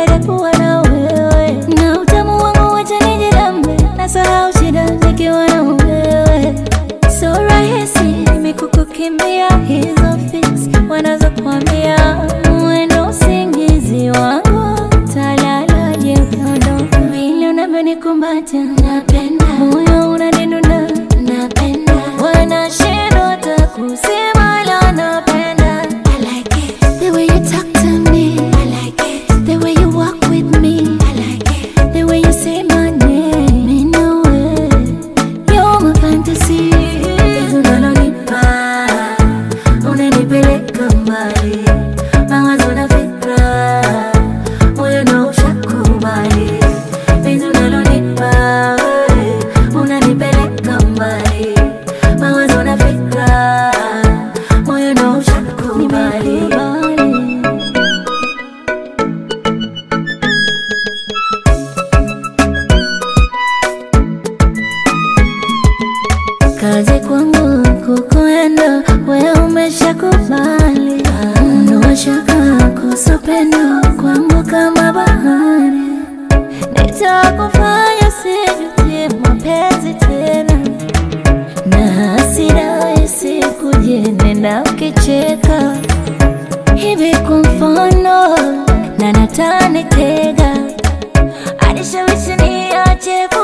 nitake kuwa na wewe, na utamu wangu wacha nijirambe, nasahau shida nikiwa na wewe. So rahisi mimi kukukimbia, hizo fix wanazokuambia, mwendo usingizi wangu talalaje ukiondoka, vile unavyonikumbatia napenda, moyo unanidunda napenda, wanashindwa hata kusema la napenda. I like it the way you talk to me. I like it the way you walk with me. I like it the way you say my name. Me know it. You're my fantasy. Penzi unalonipa unanipeleka mbali, mawazo na fikra, moyo na ushakubali. Penzi unalonipa wewe, unanipeleka mbali, mawazo na fikra, moyo na ushakubali. Kazi kwangu kukuenda, we umeshakubali. Ondoa shaka kuhusu pendo kwangu kama bahari, nitakufanya sijutie mapenzi tena, na hasira isikuje, nenda ukicheka hivi kwa mfano, na natanitega anishawishi niache